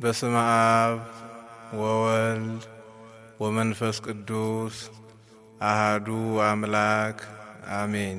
በስመ አብ ወወልድ ወመንፈስ ቅዱስ አሃዱ አምላክ አሜን።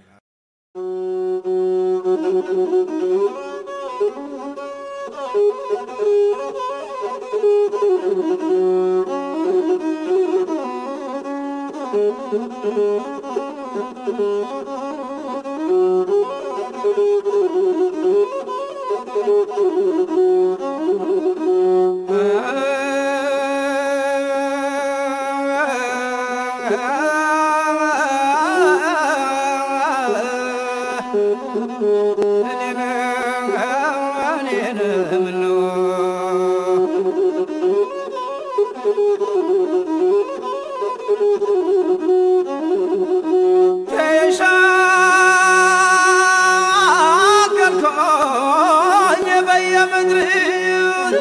ተሻገርኩኝ በየምድር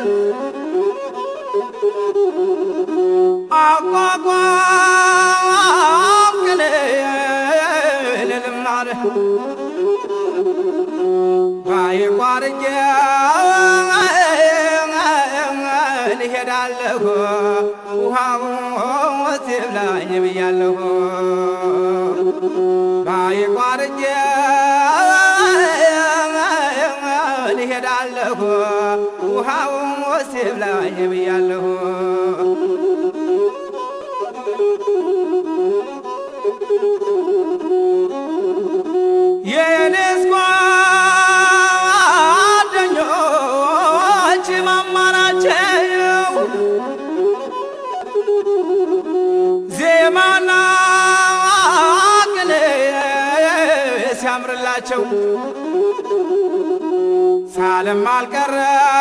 አቋቋም ግን ልልምናር ባይቋርጌ ልሄዳለሁ ውሃው ሲብላኝ ብያለሁ ባይቋርጌ ልሄዳለሁ ውሃው ሲብላኝ ብያለሁ የኔስ ጓደኞች ማማራቸው ዜማና ቅኔ ሲያምርላቸው ሳለም አልቀረ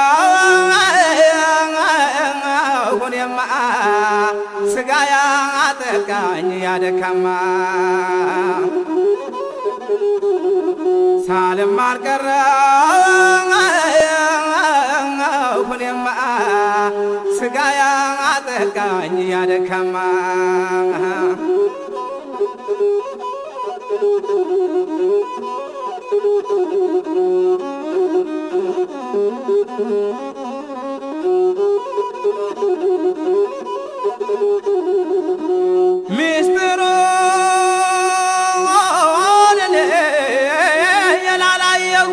ሁኔማ ስጋ ያጠቃኝ ያደካማ ሳልም አልቀረ ሁኔማ ስጋ ያጠቃኝ ያደካማ ሚስጥሩን እኔ የላላየሁ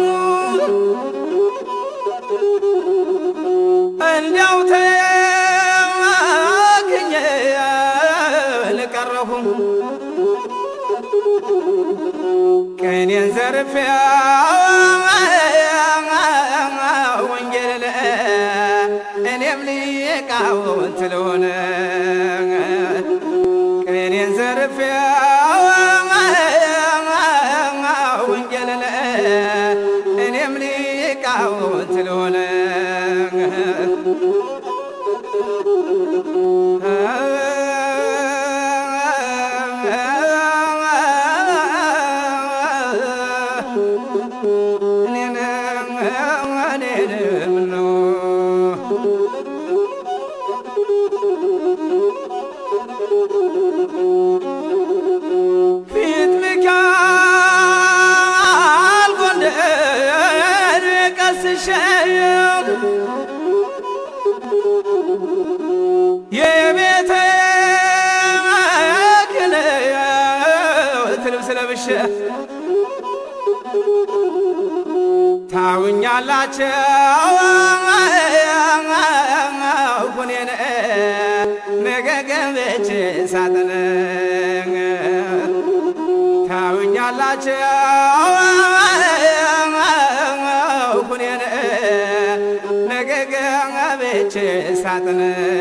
እንዲያው ተክኜ ልቀረሁ ቀኔን ዘርፌ ወንጌል እኔም ሊቃውንት ልሆን ቀኔን ዘርፌ ወንጌል እኔም ሊቃውንት ልሆን ፊት ሚካኤል ጎንደር ቀስሼ የቤተ ክህነት ልብስ ለብሼ ታውኛላቸው ሁኔን ነገ ገብቼ ሳጥን ታውኛላቸው ሁኔን ነገ ገብቼ ሳጥን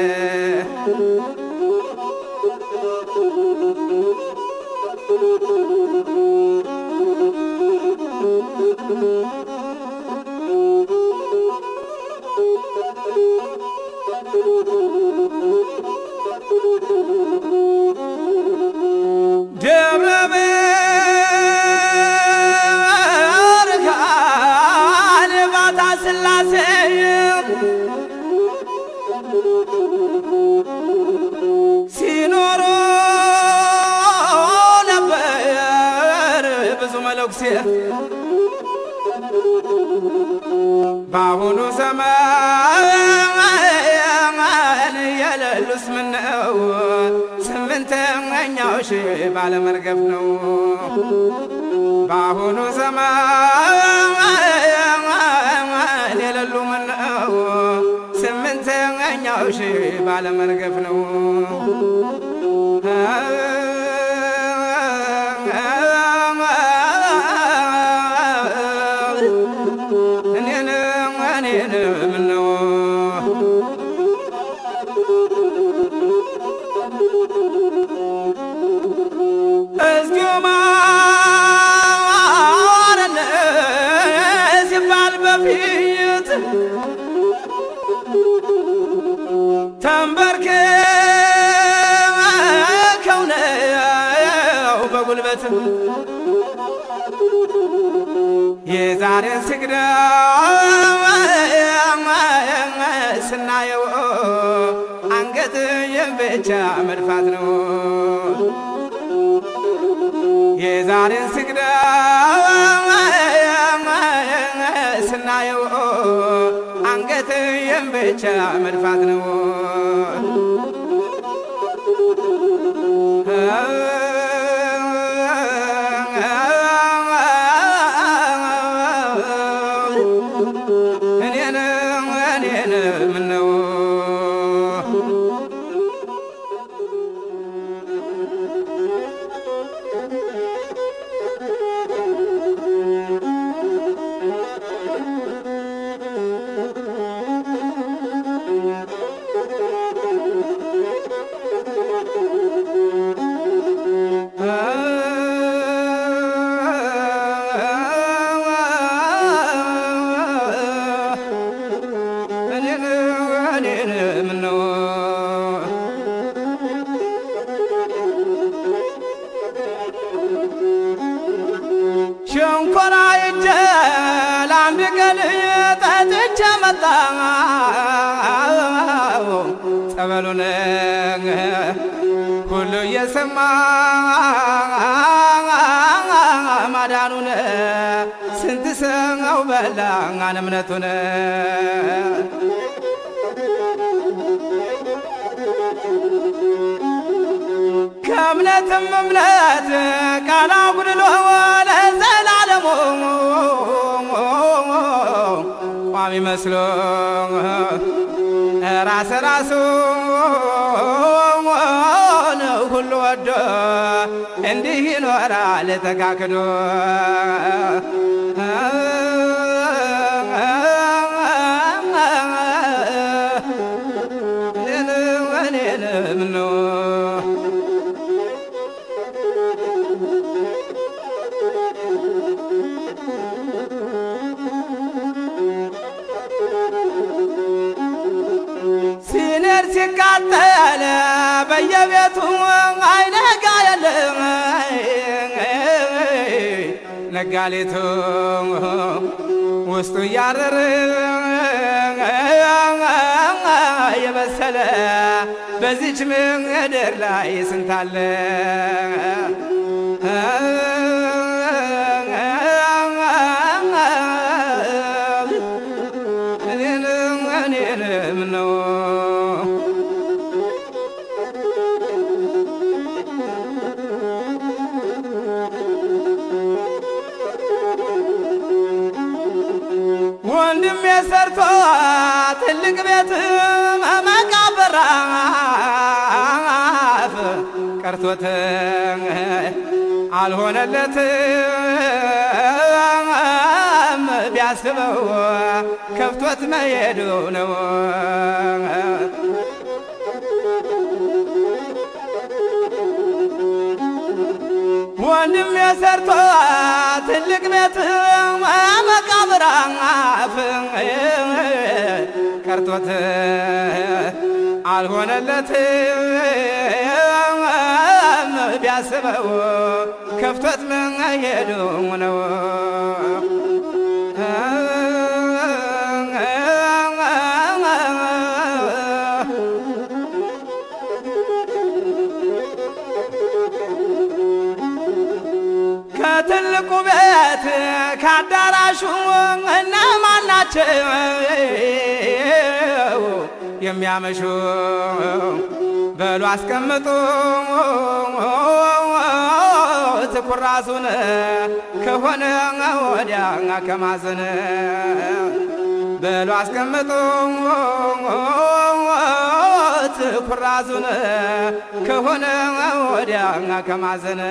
ደብረ ብርሃን ባታ ስላሴ ሲኖሩ ነበር ብዙ መለኩሴ በአሁኑ ዘመን የሌሉስ ምነው ስምንተኛው ሺህ ባለመርገፍ ነው። በአሁኑ ዘመን የሌሉ ምነው ስምንተኛው ሺህ ባለመርገፍ ነው። እኔን እኔን ምነው እስኪ ማረን ሲባል በፊት ተንበርክከው ነው በጉልበት የዛሬን ስግደት ስናየው አንገትህን ብቻ መድፋት ነው። የዛሬን ስግደት ስናየው አንገትህን ብቻ መድፋት ነው። እኔን እኔን ምነው እኔን እኔን ምነው ሸንኮራ ይዤ ለአንድ ቀን ጠጥቼ መጣሁ ጸበሉን ሁሉ እየሰማ ማዳኑን ስንት ሰው በላ እምነቱን ከእምነትም እምነት ቃል አጉድሎ ለዘላለሙ ቋሚ መስሎ ራስ ራሱ ሁሉ ወዶ እንዲህ ይኖራል ተካክዶ እኔን እኔን ምነው ሲነር ሲቃጠል በየቤቱ አይነጋ የለም ነጋሌቱ ውስጡ እያረረ የበሰለ በዚች ምድር ላይ ስንታለ እኔን እኔን ምነው ወንድም የሰርቶ ትልቅ ቤት መቃብራፍ ቀርቶት አልሆነለትም ቢያስበው ከፍቶት መሄዱ ነው። ወንድም የሰርቶ ትልቅ ቤት መቃብራፍ ቀርቶት አልሆነለትም ቢያስበው ከፍቶት መሄዱ ነው። ከትልቁ ቤት ከአዳራሹ እነማን ናቸው ናቸው የሚያመሹ በሉ አስቀምጡ ትኩራሱን ከሆነ ወዲያ ከማዘን በሉ አስቀምጡ ትኩራሱን ከሆነ ወዲያ ከማዘን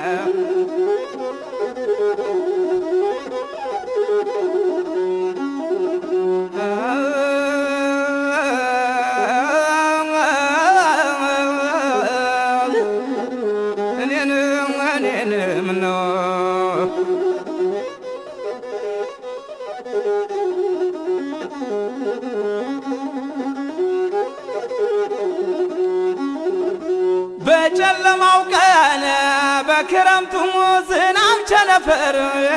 እኔን እኔን ምነው በጨለማው ቀን በክረምቱ ዝናብ ቸነፈር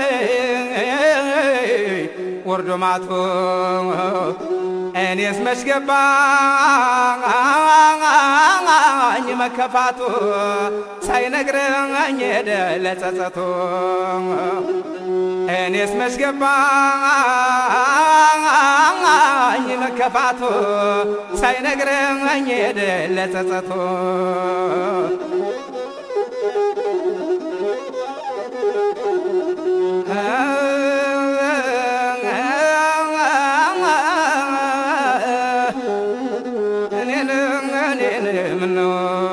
ወርዶ ማቶ እኔስ መች ገባኝ መከፋቱ ሳይነግረኝ ሄደ ለጸጸቱ እኔስ መች ገባኝ መከፋቱ ሳይነግረኝ ሄደ ለጸጸቱ እኔን እኔን ምነው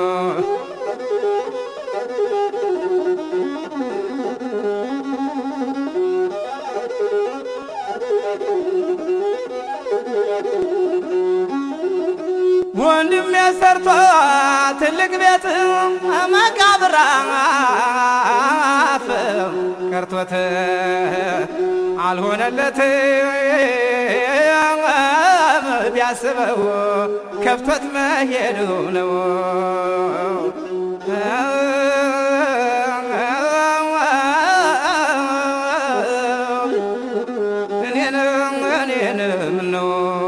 ወንድም የሰርቶ ትልቅ ቤት መቃብር አፍ ቀርቶት አልሆነለት ቢያስበው ከፍቶት መሄዱ ነው። እኔን እኔን ምነው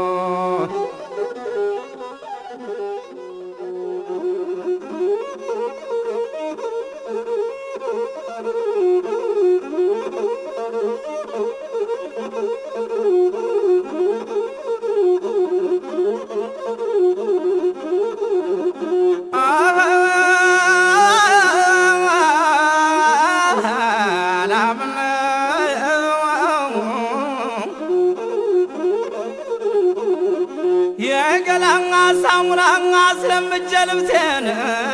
የገላኛ ሳሙናኛ ስለምጀ ልብሴን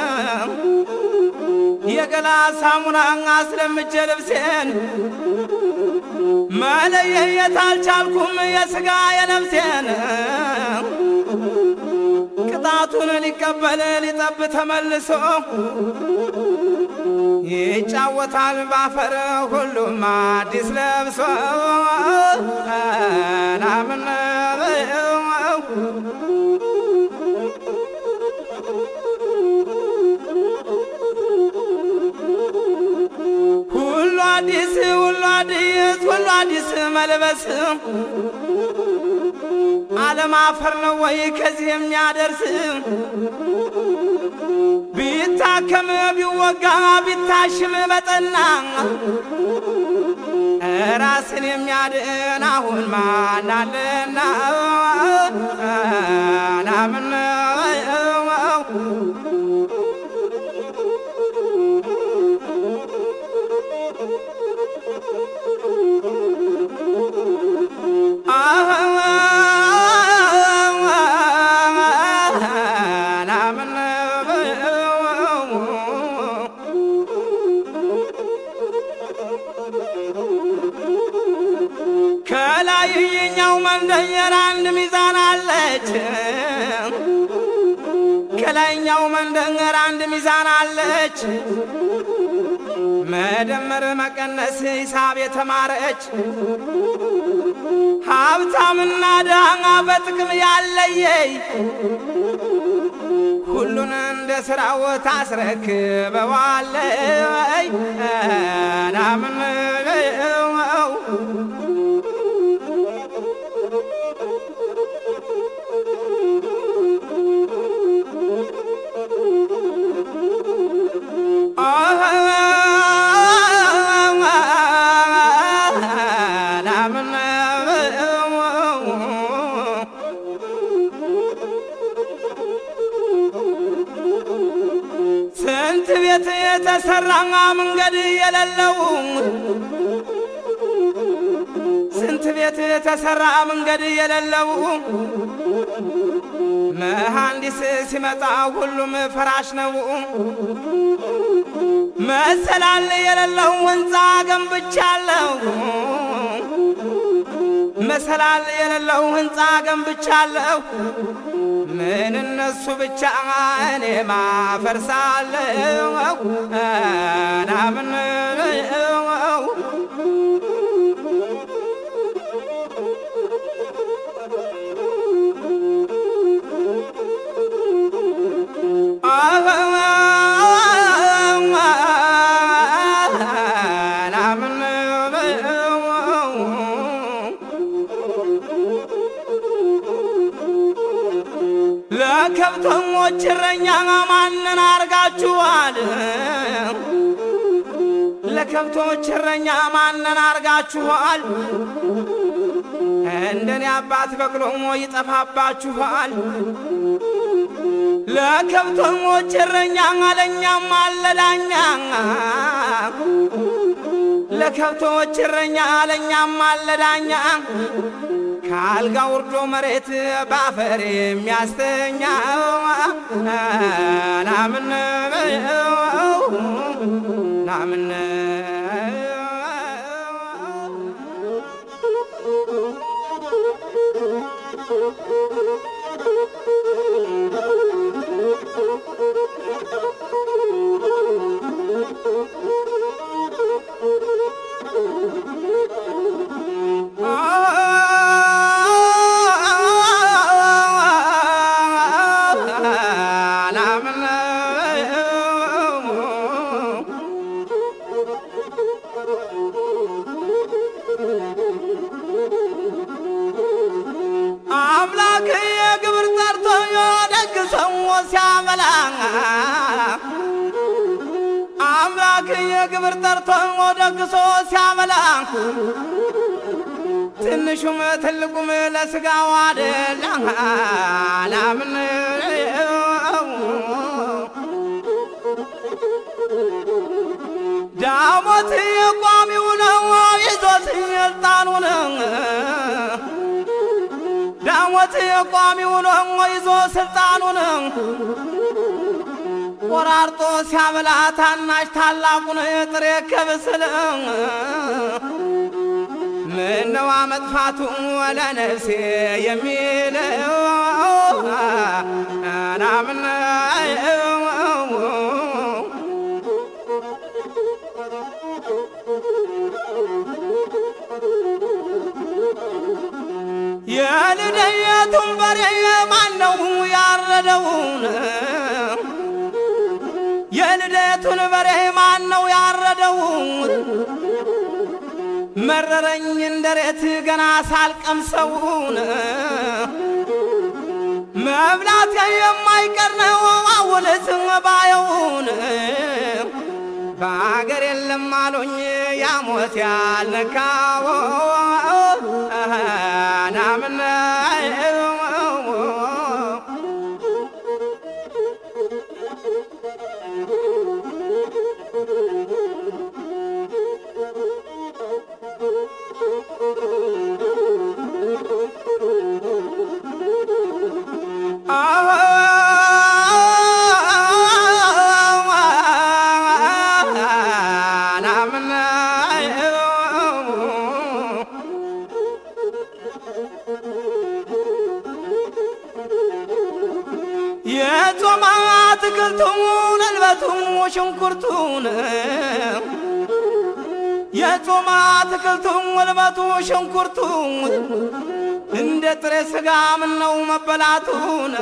የገላ ሳሙናኛ ስለምጀ ልብሴን መለየት አልቻልኩም የሥጋ የነፍሴን ቅጣቱን ሊቀበል ሊጠብ ተመልሶ ይጫወታል ባፈር ሁሉም አዲስ ለብሶ ናምን ሁሉ አዲስ ሁሉ አዲስ ሁሉ አዲስ መልበስ ዓለም አፈር ነው ወይ ከዚህ የሚያደርስ ቢታከም ቢወጋ ቢታሽም በጠና ራስን የሚያድን አሁን ማናለና ናምን ናምን ከላይ የኛው መንደር አንድ ሚዛን አለች። ከላይኛው መንደር አንድ ሚዛን አለች። መደመር መቀነስ ሂሳብ የተማረች ሀብታምና ድሃ በጥቅም ያለየይ ሁሉን እንደ ስራው ታስረክበዋለይ ናምን ናምን ቤት የተሰራ መንገድ የሌለው ስንት ቤት የተሰራ መንገድ የሌለው መሐንዲስ ሲመጣ ሁሉም ፍራሽ ነው። መሰላል የሌለው ህንፃ ገንብቻለሁ። መሰላል የሌለው ህንፃ ገንብቻለሁ። ምን እነሱ ብቻ እኔ ማፈርሳለሁ ናምን ለከብተኞች እረኛ ማንን አርጋችኋል? ለከብቶች እረኛ ማንን አርጋችኋል? እንደኔ አባት በቅሎሞ ይጠፋባችኋል። ለከብተኞች እረኛ አለኛም አለዳኛ ለከብቶች እረኛ አለኛም አለዳኛ ከአልጋ ውርዶ መሬት ባፈር የሚያስተኛ ናምን ናምን አምላክ የግብር ጠርቶ የደግ ሰው ሲያበላ አምላክ የግብር ጠርቶ ደግሶ ሲያበላ ትንሹም ትልቁም ለስጋው አደላ ናምን ዳሞት የቋሚው ነው ይዞት ስልጣኑን ዳሞት የቋሚው ነው ይዞ ስልጣኑን ቆራርጦ ሲያበላ ታናሽ ታላቁን ጥሬ ከብስል ምነዋ መጥፋቱ ለነፍሴ የሚለው ናምን የልደየቱን በሬ ማነው ያረደውን? የልደቱን በሬ ማነው ያረደውን? መረረኝ እንደሬት ገና ሳልቀምሰውን መብላት የማይቀር ነው አውልት ባየውን በአገር የለም አሉኝ ያሞት ያልነካው ናምን የጾማ አትክልቱን እልበቱን ሽንኩርቱን የጾማ አትክልቱን እልበቱ ሽንኩርቱን እንደ ጥሬ ስጋ ምነው መበላቱን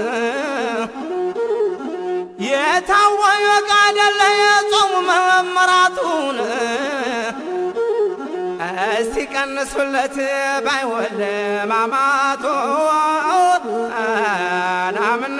የታወየ ቃደለ የጾሙ መመራቱን እስቲ ቀንሱለት ባይወለ ማማቶ ናምን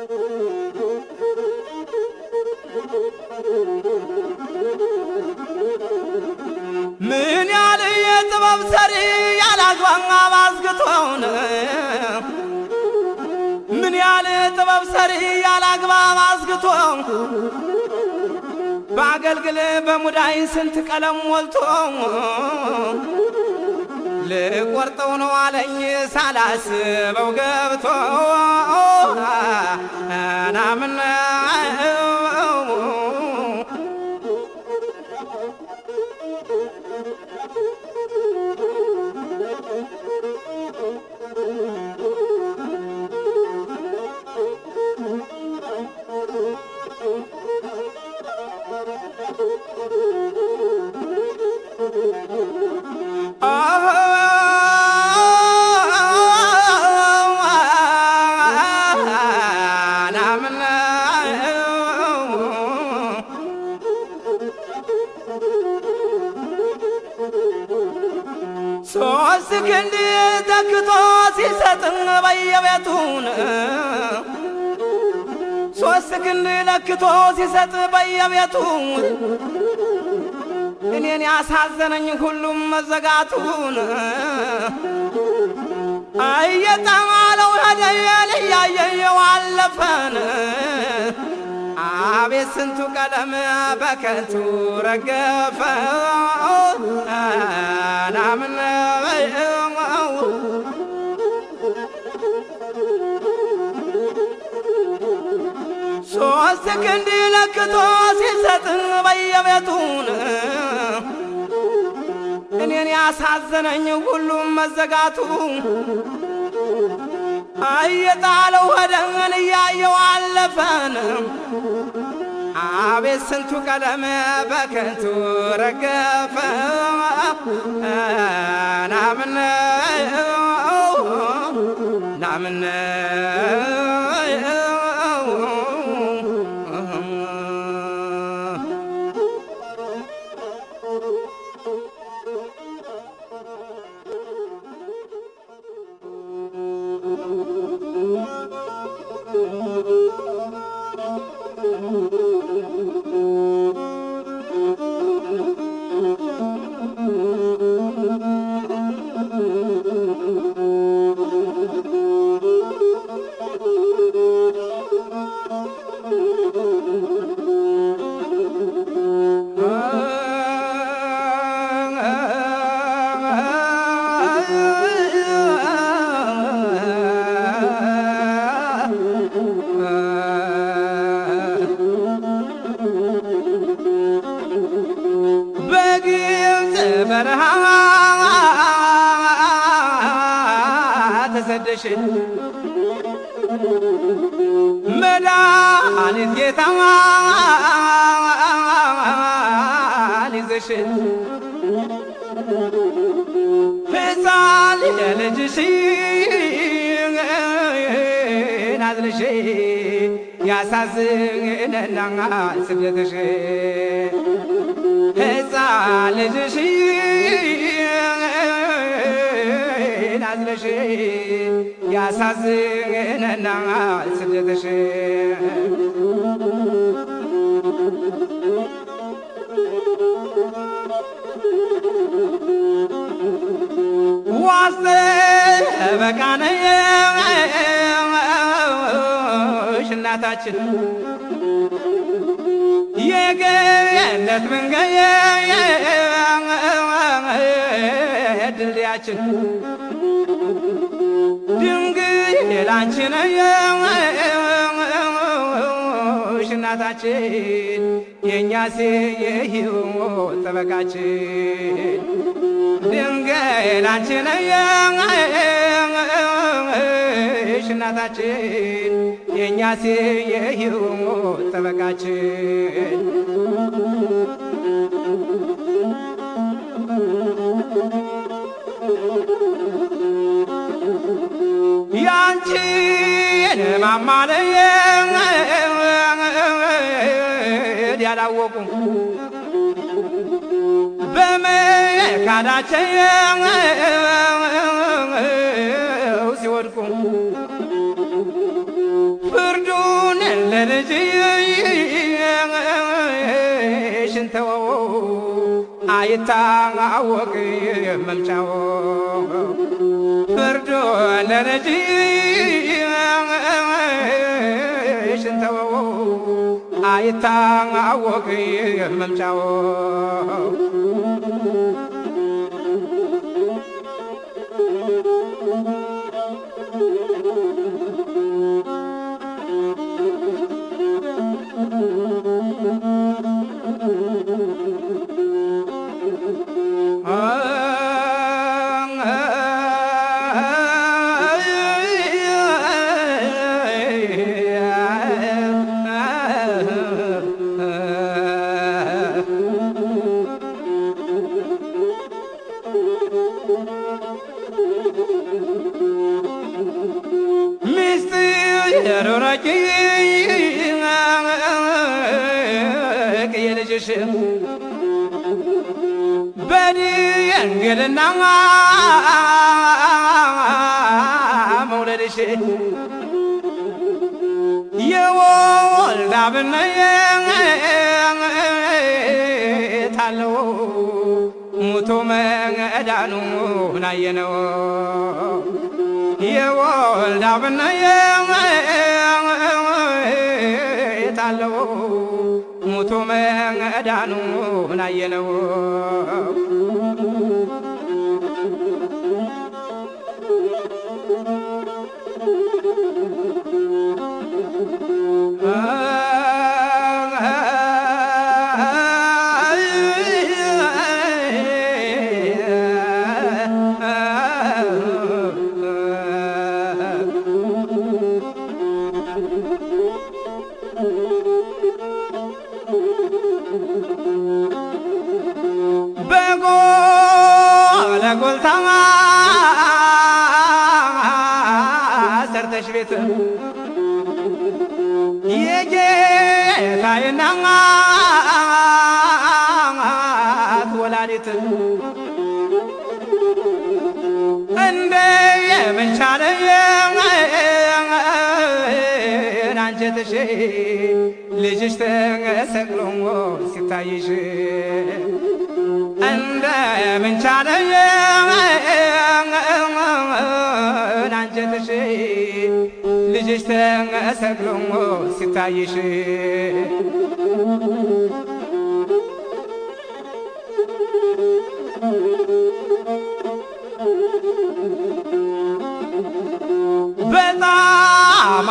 ምን ያለ የጥበብ ሰሪ ያላግባባ ባዝግቶን ምን ያለ ጥበብ ሰሪ ያላግባብ አዝግቶ በአገልግል በሙዳይ ስንት ቀለም ሞልቶ ልቆርጠው ነው አለኝ ሳላስበው ገብቶ ናምን ሶስት ክንድ ተክቶ ሲሰጥ በየቤቱን ሶስት ክንድ ለክቶ ሲሰጥ በየቤቱ እኔን ያሳዘነኝ ሁሉም መዘጋቱን እየጠማለው ሄደየን እያየየው አለፈን አቤት ስንቱ ቀለም በከንቱ ረገፈ ናምን ሶስት ክንድ ለክቶ ሲሰጥን በየቤቱን እኔን ያሳዘነኝ ሁሉም መዘጋቱ እየጣለው ወደን እያየው አለፈን አቤት ስንቱ ቀለም በከንቱ ረገፈ ናምን ናምን በግብፅ በረሃ ተሰደሽ መድኃኒት ጌታ ይዘሽ ሕፃን ልጅሽ ናዝልሽ ያሳዝነና ስደትሽ ሕፃን ልጅሽ ናዝለሽ ያሳዝነና ስደትሽ ዋስተ በቃነሽ እናታችን የገነት መንገድ ድልድያችን ድንግል አንቺ ነሽ እናታችን የእኛስ የሕይወት ጠበቃችን ድንግል አንቺ ነሽ እናታችን የእኛስ የሕይወት ጠበቃችን ያንቺን ማማለየት ያላወቁ በመካዳቸው ሲወድቁ ፍርዱ አይታወቅ መምጫው ፍርዶ ለነጂ ሽንተወው አይታወቅ መምጫው የልጅሽ በድንግልና መውለድሽ የወልድ አብነት አለው ሙቶ መዳኑን አየነው የወልድ አብነት አለው ሙቶ መዳኑን አየነው በጎለጎልታ ሰርተሽ ቤት የጌታዬ እናት ወላዲት እንደ የምንቻለየ አንጀትሽ ልጅሽ ተሰቅሎ ሲታይሽ እንደ ምንቻለየ አንጀትሽ ልጅሽ ተሰቅሎ ሲታይሽ በጣም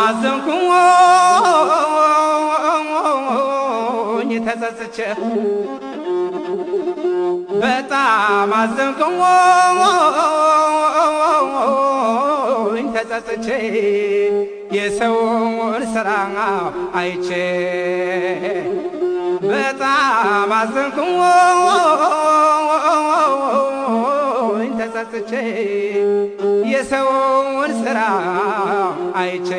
አዘንኩኝ ተጸጽቼ በጣም አዘንኩኝ ተጸጽቼ የሰውን ስራ አይቼ በጣም አዘንኩኝ ተጸጽቼ የሰውን ስራ አይቼ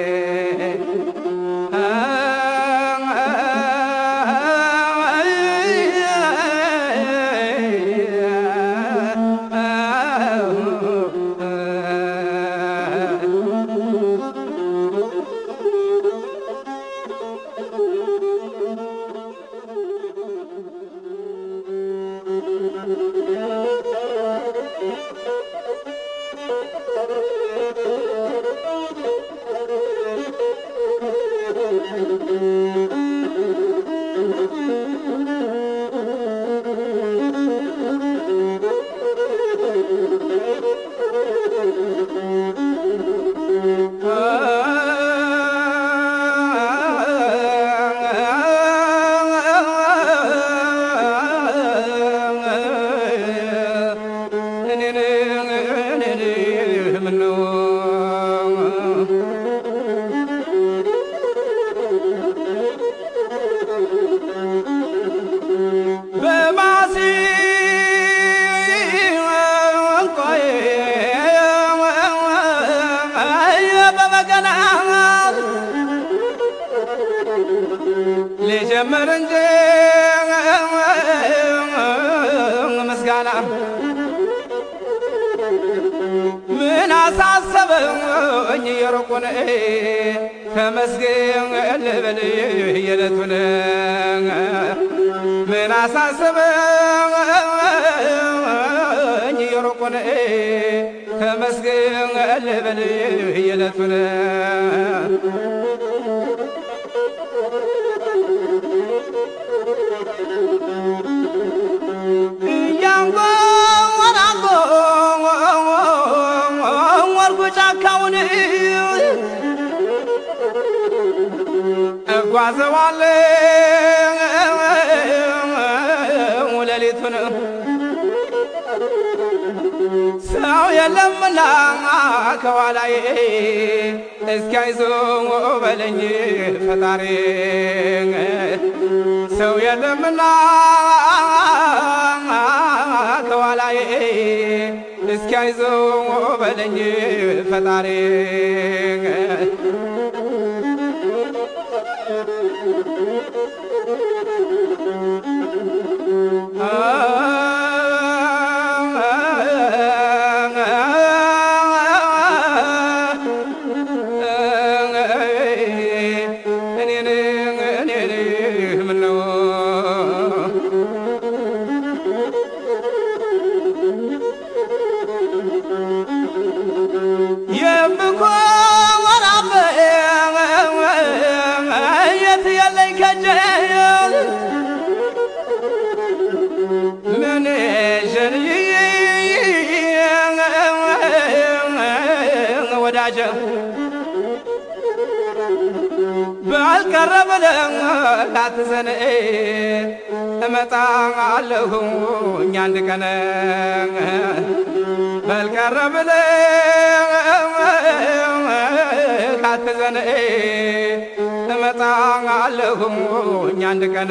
ልጀምር እንጂ ምስጋና ምን አሳሰበኝ የሩቁን ተመስገን ልበል የዕለቱን ምን አሳሰበኝ ጽድቁን ተመስገን ልበል የዕለቱን እያንጎ ወራንጎ ወርጉ ጫካውን እጓዘዋለሁ ሌሊቱን ሰው የለምና ከኋላዬ እስኪያይዞ በለኝ ፈጣሪ ሰው የለምና ከኋላዬ እስኪያይዞ በለኝ ፈጣሪ እኔን እኔን ምነው የምኮራበት የት የለኝ ከጀ ምን ሸንይ ወዳጀ ባልቀረበለ አትዘን እመጣለሁ እኛ አንድ ቀን ባልቀረበለ አትዘን እመጣለሁ እኛ አንድ ቀን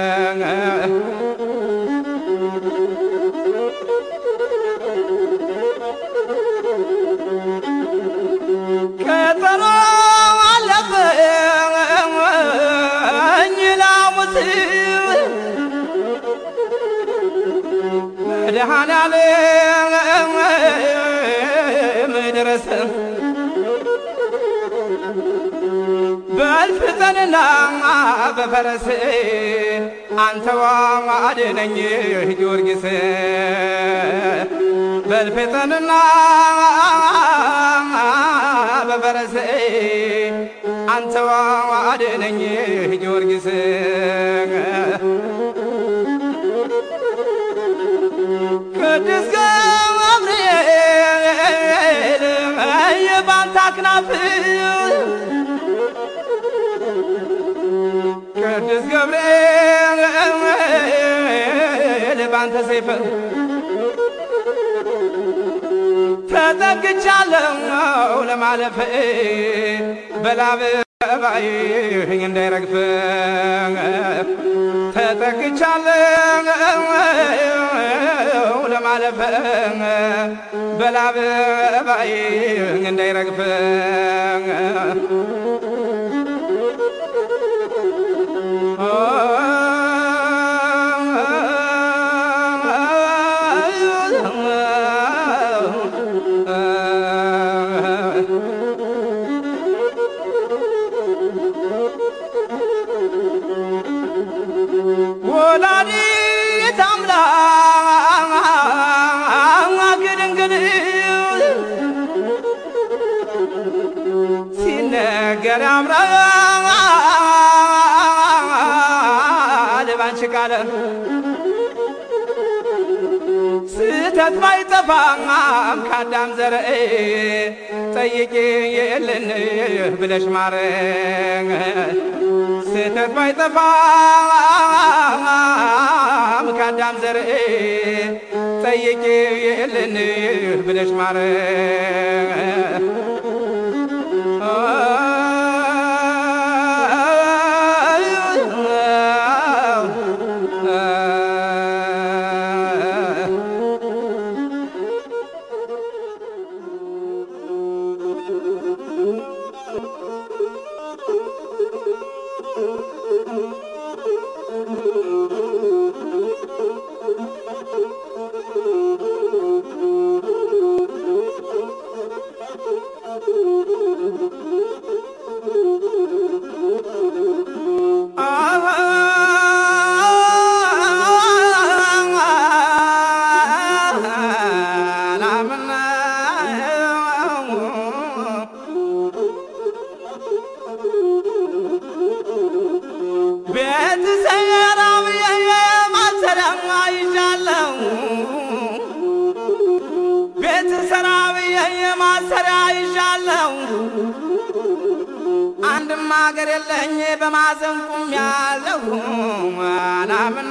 ቀጠሮ አለፈኝ ላሙት መድኃኔዓለም ድረስ በልፍጠንና በፈረስ አንተዋ አድነኝ ጊዮርጊስ በልፍጠንና በፈረስ አንተዋ አድነኝ ጊዮርጊስ ቅዱስ ገብርኤል የባንታ አክናፍ ቅዱስ ገብርኤል ባንተ ሰይፍ ተጠግቻለሁ ለማለፍ በላብ ባይህ እንዳይረግፍ ተጠግቻለሁ ለማለፍ በላብ ባይህ እንዳይረግፍ ወላዲተ አምላክ ድንግል ሲነገር ያምራል ባንቺ ቃል ስህተት ባይጠፋም ከአዳም ዘር ጠይቄ የለን ብለሽ ማረኝ ስህተት ባይጠፋም ከአዳም ዘር ጠይቄ የለን ብለሽ ማረኝ አንድም አገር የለኝ በማዘን ቁም ያለሁ አላምን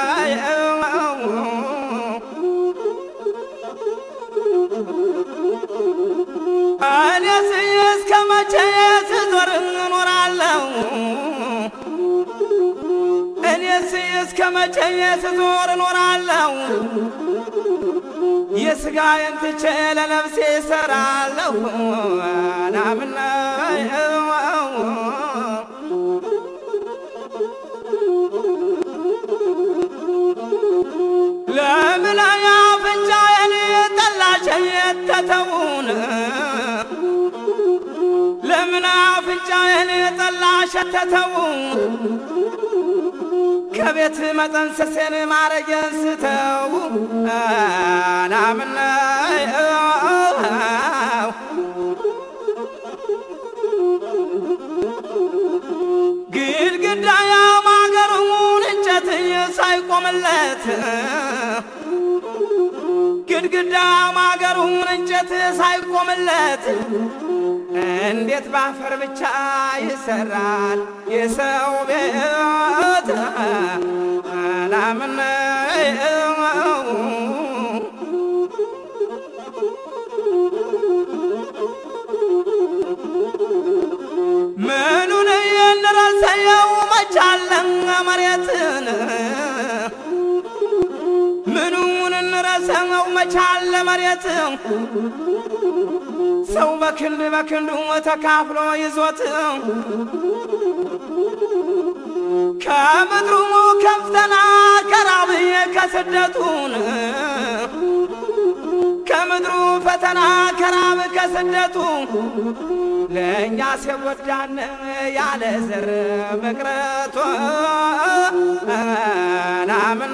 እኔስ እስከ መቼ ስዞር እኖራለሁ? እኔስ እስከ መቼ ስዞር እኖራለሁ? የሥጋዬን ትቼ ለነፍሴ እሰራለሁ ናምና ለምን አፍንጫዬን ጠላሽ የተተውን ለምን አፍንጫዬን ጠላሽ የተተውን ከቤት መጠንሰሴን ማረጌን ስተው ናምና ግድግዳ ያማገሩን እንጨት ሳይቆምለት ግድግዳ ማገሩን እንጨት ሳይቆምለት እንዴት ባፈር ብቻ ይሰራል የሰው ቤት አላምን ምኑን እንረሰየው መቻለን መሬትን ምኑን እንረሰው መቻለ መሬት ሰው በክንድ በክንዱ ተካፍሎ ይዞት ከምድሩ ከፍተና ከራብዬ ከስደቱን ከምድሩ ፈተና ከራብ ከስደቱ ለእኛ ሲጎዳን ያለ ዘር መቅረቱ ናምን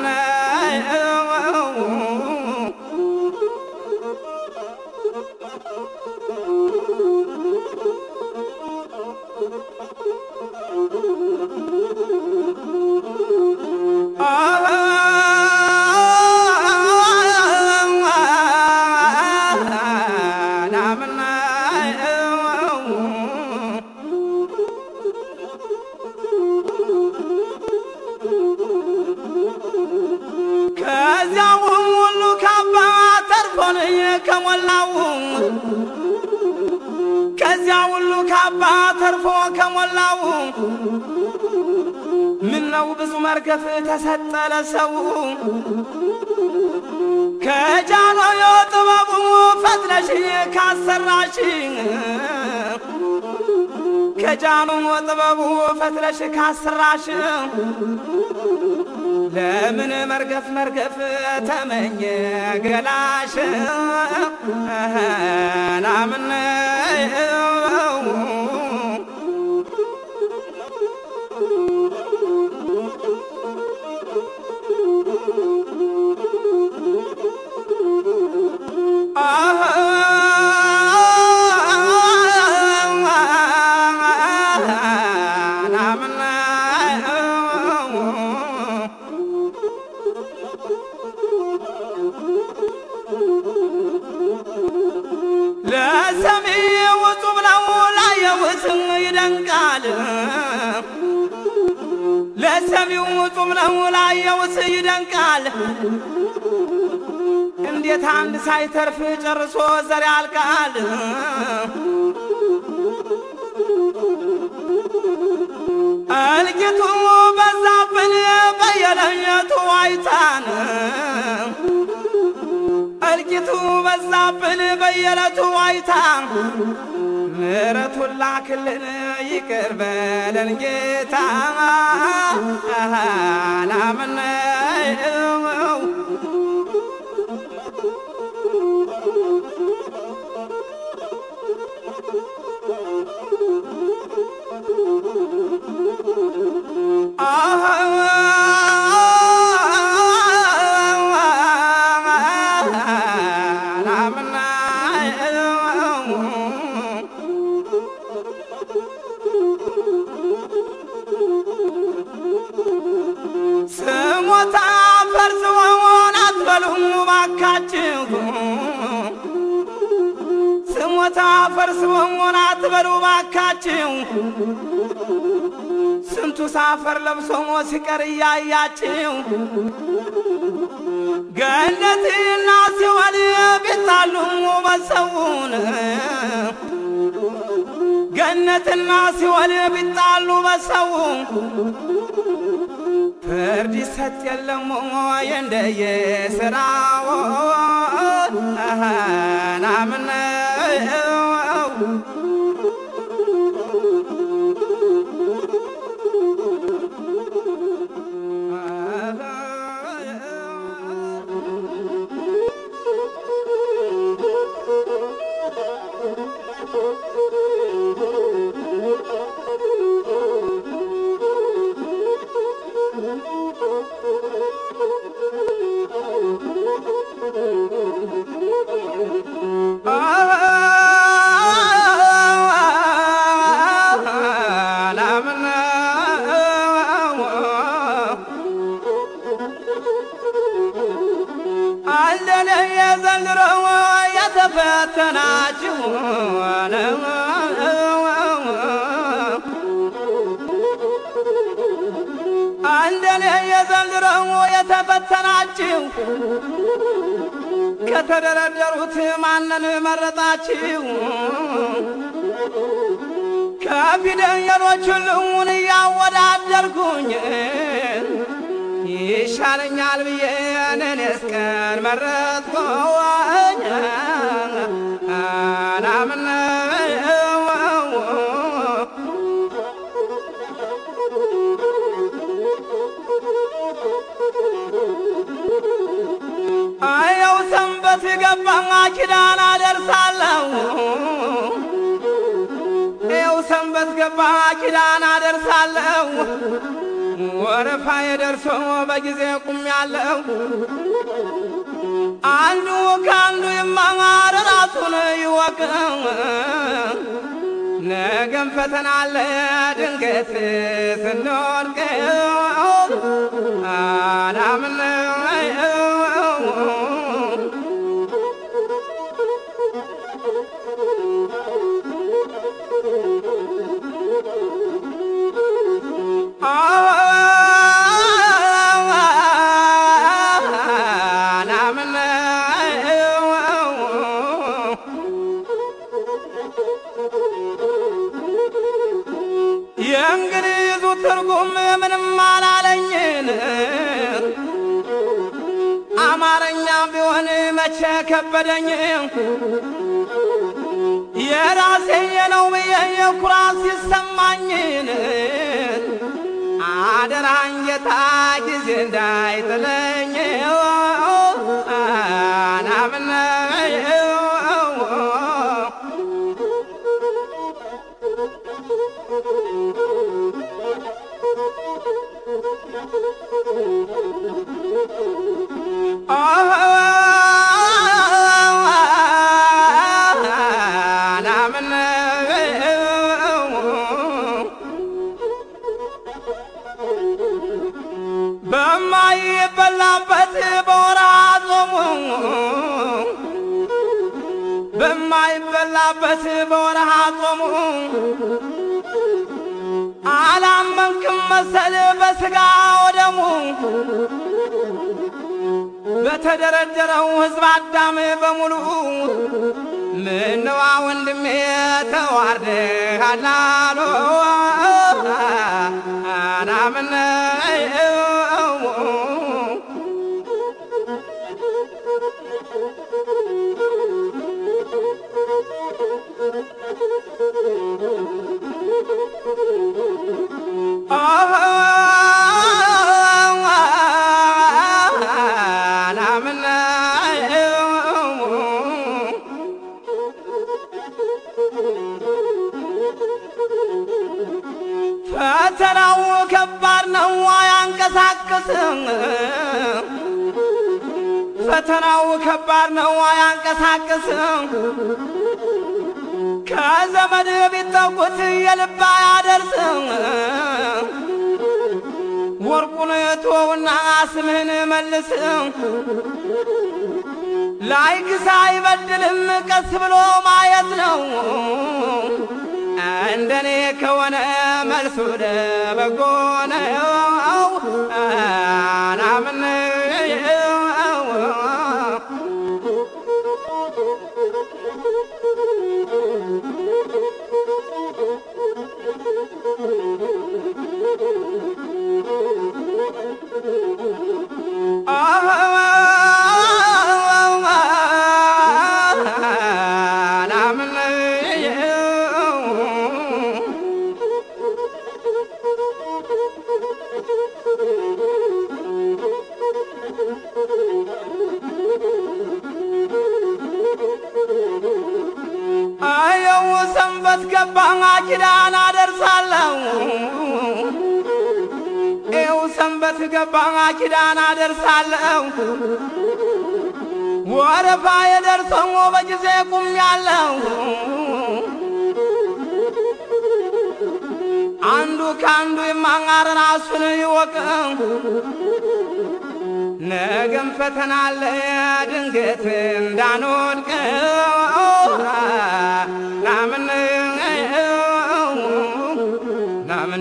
ከዚያው ሁሉ ካባ ተርፎን ከሞላው ከዚያ ሁሉ ካባ ተርፎ ከሞላው ምነው ብዙ መርገፍ ተሰጠ ለሰው ከጃኖ የጥበቡ ፈትለሽ ካሰራሽ ከጃኑ ጥበቡ ፈትለሽ ካሰራሽ ለምን መርገፍ መርገፍ ተመኘ ገላሽ ናምን ለሰሚ ውጡ ብለው ላየውት ይደንቃል። ለሰሚው ውጡ ብለው ላየውት ይደንቃል። እንዴት አንድ ሳይተርፍ ጨርሶ ዘር ያልቃል? እልቂቱ በዛብን በየለየቱ አይታን እልቂቱ በዛብን በየለቱ አይታ ምሕረቱን ላክልን ይቅር በለን ጌታ ናምነው ስሞታ ፈርዝወን አትበሉም ባካችሁ ስሞታ ሞታ ፈርስ በሞና አትበሉ ባካችሁ ስንቱ ሳፈር ለብሶ ሞ ሲቀር እያያችሁ ገነትና ሲኦል ቢጣሉ በሰውን ገነትና ሲኦል ቢጣሉ በሰው ፍርድ ይሰጥ የለም ወይ እንደየ ስራው ናምነው አለን የዘንድሮ የተፈተናችሁ አንደኔ የዘንድሮ የተፈተናችሁ ከተደረደሩት ማንን መረጣችሁ? ከፊደሎች ሁሉን እያወዳደርኩኝ ይሻለኛል ብዬ እኔስ ቀን መረጥኩኝ አናምነው አየው ሰንበት ገባ ኪዳን አደርሳለሁ ይኸው ሰንበት ገባ ኪዳን አደርሳለሁ ወረፋ የደርሶ በጊዜ ቁም ያለው አንዱ ከአንዱ ይማማር ራሱን ይወቅ ነገም ፈተና አለ ድንገት ስንወድቅ አናምነው የእንግሊዙ ትርጉም ምንም አላለኝን አማርኛ ቢሆን መቼ ከበደኝ የራሴ ነው ብዬ የኩራት ሲሰማኝን አደራን ጌታ ጊዜ እንዳይጥለኝ ናምነው በማይበላበት በወርሃ ጾሙ በማይበላበት በወርሃ ጾሙ አላመንክም መሰል በስጋ ወደሙ በተደረደረው ሕዝብ አዳም በሙሉ ምነዋ ወንድሜ ተዋርደሃል አሉ አናምነው ፈተናው ከባድ ነው አያንቀሳቅስም። ፈተናው ከባድ ነው አያንቀሳቅስም። ከዘመድ ቢጠቁት የልብ አያደርስም። ወርቁን ተወውና ስምህን መልስ ላይክ ሳይበድልም ቀስ ብሎ ማየት ነው። እንደኔ ከሆነ መልሱ ለበጎ ነው። ናምን አየው ሰንበት ገባ ኪዳን አደርሳለሁ ይው ሰንበት ገባ ኪዳን አደርሳለሁ ወረፋ የደርሰው በጊዜ ቁም ያለው አንዱ ከአንዱ የማንጋር ራሱን ይወቅ ነገም ፈተና አለ ድንገት እንዳንወድቅ ናምን ናምን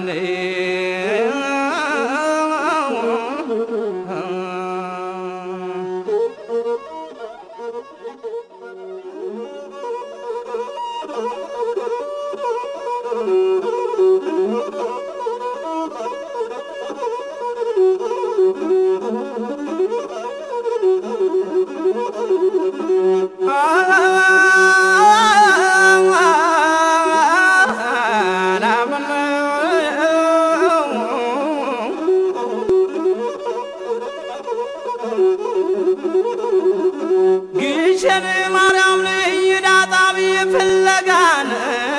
ግሸን ማርያም ልይ ዳጣቢ ፍለጋን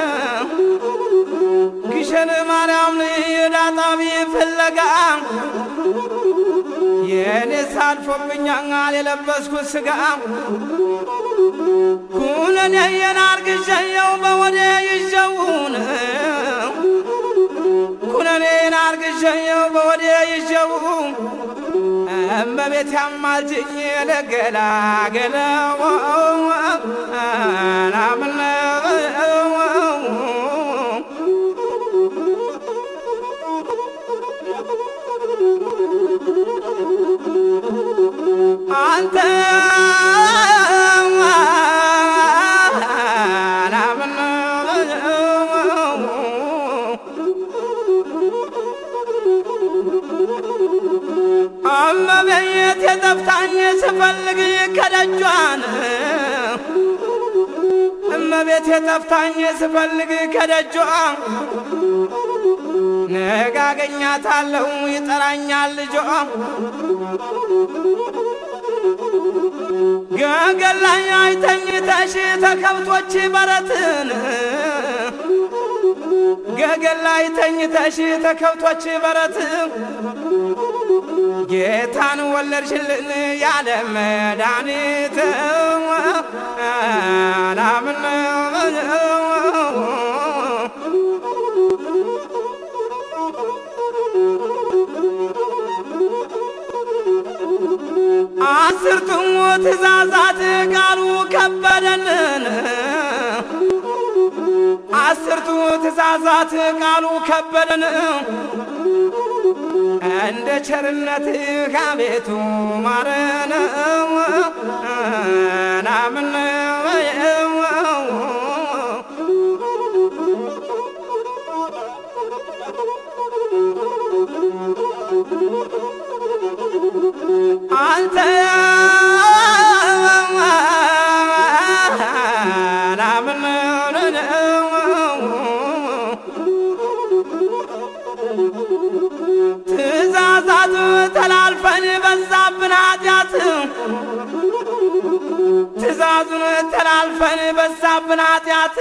ግሸን ማርያም ልይ ዳጣቢ ፍለጋ የኔ ሳልፎብኛል የለበስኩት ስጋ ኩነኔ የናርግሸየው በወዴ ይሸውን ኩነኔን አርግሸየው በወዴ ይሸው እመቤት ያማልጅኝ ለገላገለው ናምነው አንተ እመቤት የጠፍታኝ ስፈልግ ከደጇን እመቤት የጠፍታኝ ስፈልግ ከደጇ ነገ አገኛታለሁ ይጠራኛል ልጇ ገገል ላይ አይተኝተሽ ተከብቶች በረትን ገገል ላይ ተኝተሽ ተከብቶች በረት ጌታን ወለድሽልን ያለ መድኃኒት ናምን አስርቱ ትእዛዛት ቃሉ ከበደንን አስርቱ ትእዛዛት ቃሉ ከበደን እንደ ቸርነትህ አቤቱ ማረን ናምን አንተ ናምን ትእዛዛት ተላልፈን በዛብን ኃጢአት ትእዛዙን ተላልፈን በዛብን ኃጢአት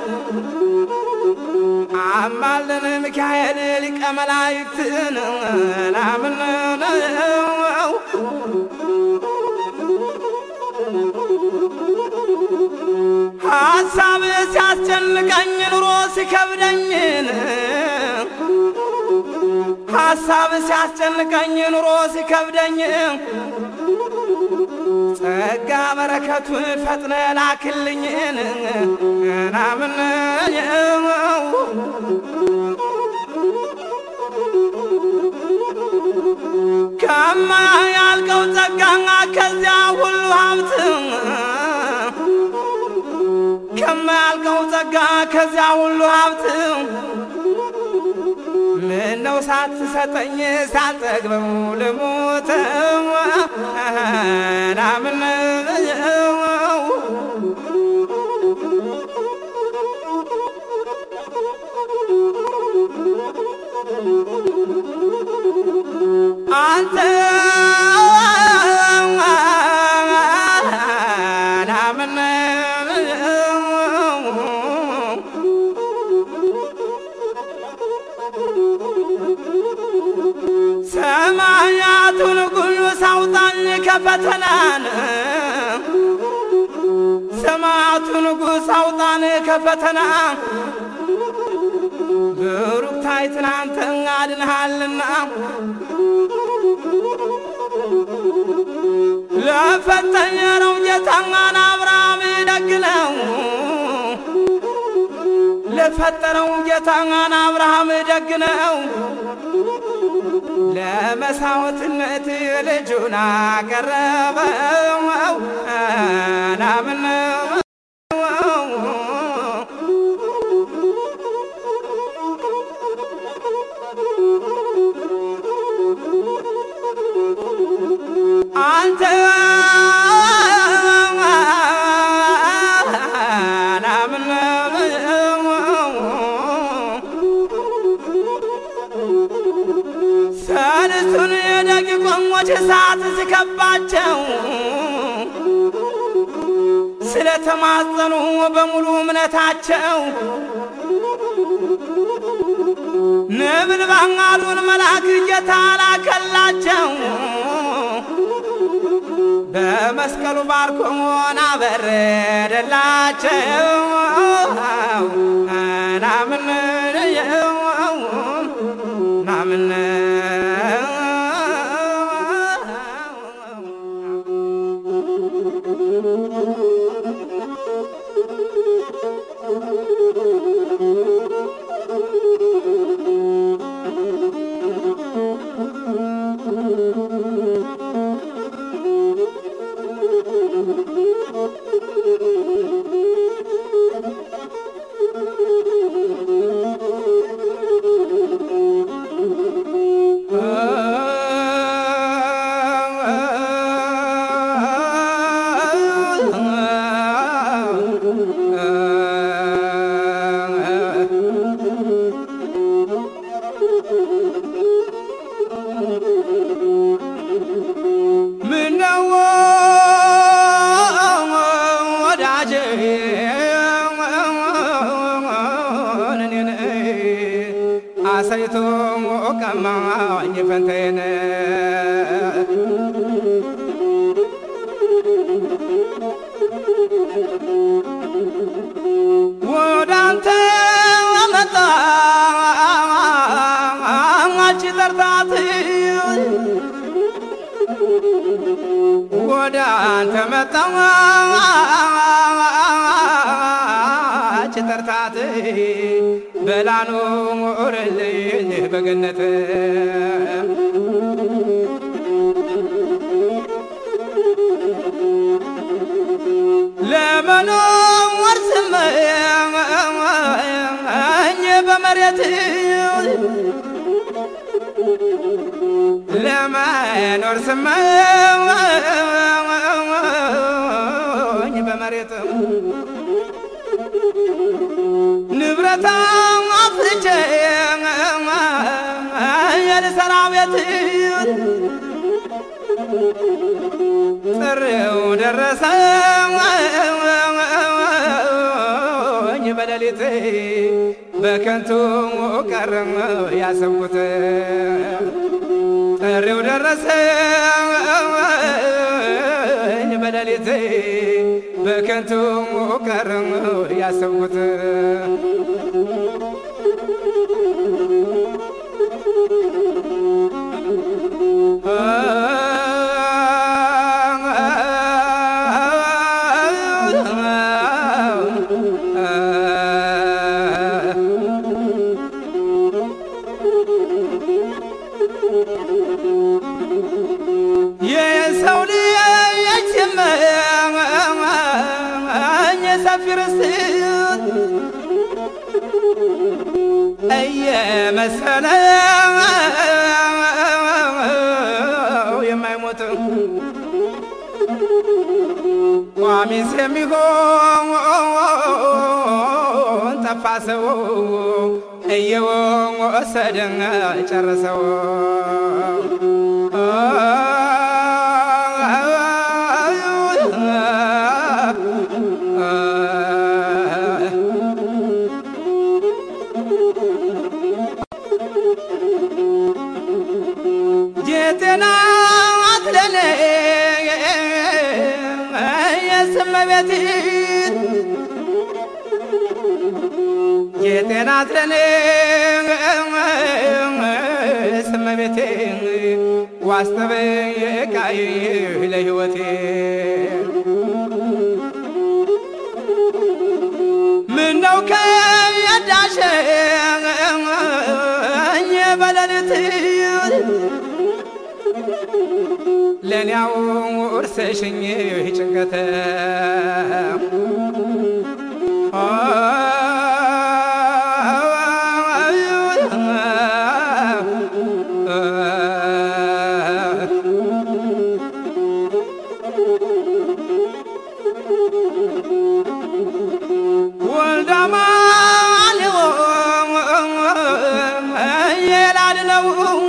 አማልን ሚካኤል ሊቀ መላእክትን ናምን ሀሳብ ሲያስጨንቀኝ ኑሮ ሲከብደኝን ሀሳብ ሲያስጨንቀኝ ኑሮ ሲከብደኝ ጸጋ በረከቱን ፈጥነ ላክልኝን ናምን ከማያልቀው ጸጋ ከዚያ ሁሉ ሀብት ከማያልቀው ጸጋ ከዚያ ሁሉ ሀብት ምነው ሳትሰጠኝ ሳልጠግበው ልሙት ናምን አንተ ናምን ሰማያቱን ሁሉ ሳውጣኝ ከፈተናን ሰማያቱ ንጉሥ አውጣን ከፈተና ብሩክታይ ትናንተ አድንሃልና ለፈተኘነው ጌታን አብርሃም ደግ ነው ለፈጠረው ጌታን አብርሃም ደግ ነው ለመሳወትነት ልጁን አቀረበው ናምን አንተ ናምን ሰልስቱን የደቂቆሞች እሳት ሲከባቸው ስለተማጸኑ በሙሉ እምነታቸው ንብልባሉን መልአክ ጌታ ላከላቸው በመስቀሉ ባርኮን አበረደላቸው ናምን ናምን ምነው ወዳጄ እኔን አሳይቶ ቀማኝ ፈንቴን ወደ አንተ መጣች ጠርታት ወደ አንተ መጣች ጠርታት በላኑ ሞረልኝ በገነት ለመኖር ስመኝ በመሬት ለመኖር ስመኝ በመሬት ንብረታ አፍርቼ የልሰራ ቤት ጥሪው ደረሰኝ በሌሊት በከንቱ ቀረ ያሰብኩት ጥሪው ደረሰኝ በሌሊት በከንቱ ቀረ ያሰብኩት የሰው ልጅ ሲመኝ የሰፊ ርስት እየመሰለው የማይሞት ቋሚስ የሚሆን ጠፋ ሰው እየወሰደን ጨረሰው። ጌጤና አትለኔ የስመቤት ጌጤና አትለኔ ስመቤቴ ዋስተበቃይ ለሕይወቴ ምነው ከያዳሸኝ በሌሊት ለእኔያው ውርሰሽኝ ጭንቀተ ወልዳማን የላድነው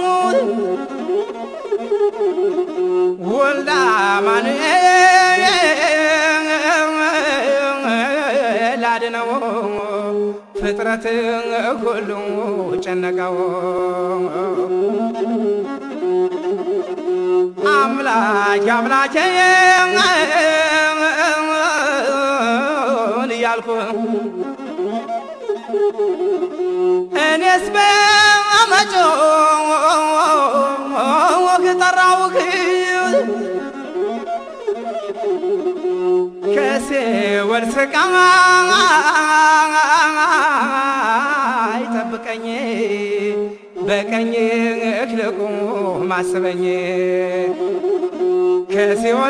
ወልዳ ማኑኤል አድነው ፍጥረት ሁሉ ጨነቀው አምላክ አምላኬ እያልኩ እኔስ በመጮህ ጠራውህ ከሲኦል ስቃይ ጠብቀኝ በቀኝህ ልቁም አስበኝ ከሲኦል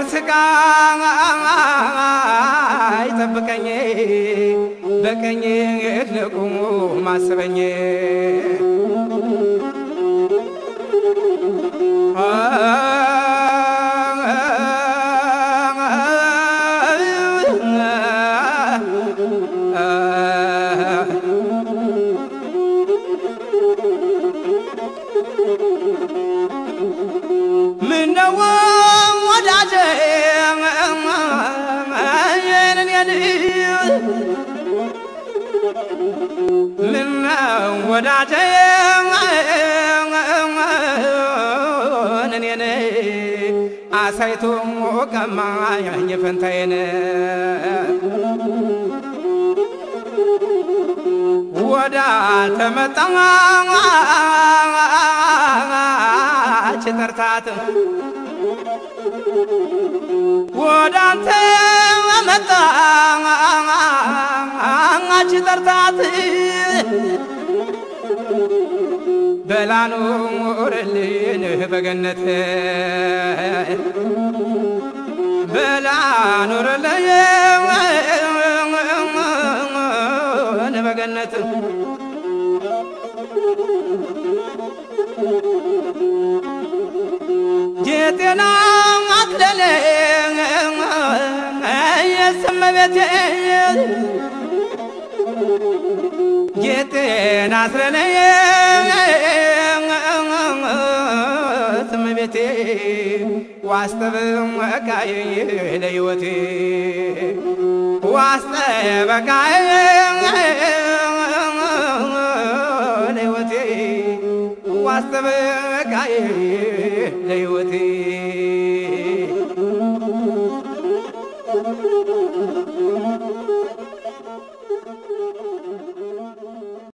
ስቃይ ጠብቀኝ በቀኝህ ልቁም አስበኝ ምነው ወዳጄ የኔን ምነው ወዳጄ እኔን አሳይቶ ቀማኝ ፈንታዬን ወዳ ተመጣች ጠርታት ወደ አንተ መጣች ጠርታት በላኑ ኑርልን በገነት በላ ኑርልን በገነት የጤና አትለለ የስመቤቴ የጤና አትለለ ስመቤቴ ዋስጠበቃዬ ለሕይወቴ ዋስጠበቃዬ ለሕይወቴ ዋስጠበቃዬ ለሕይወቴ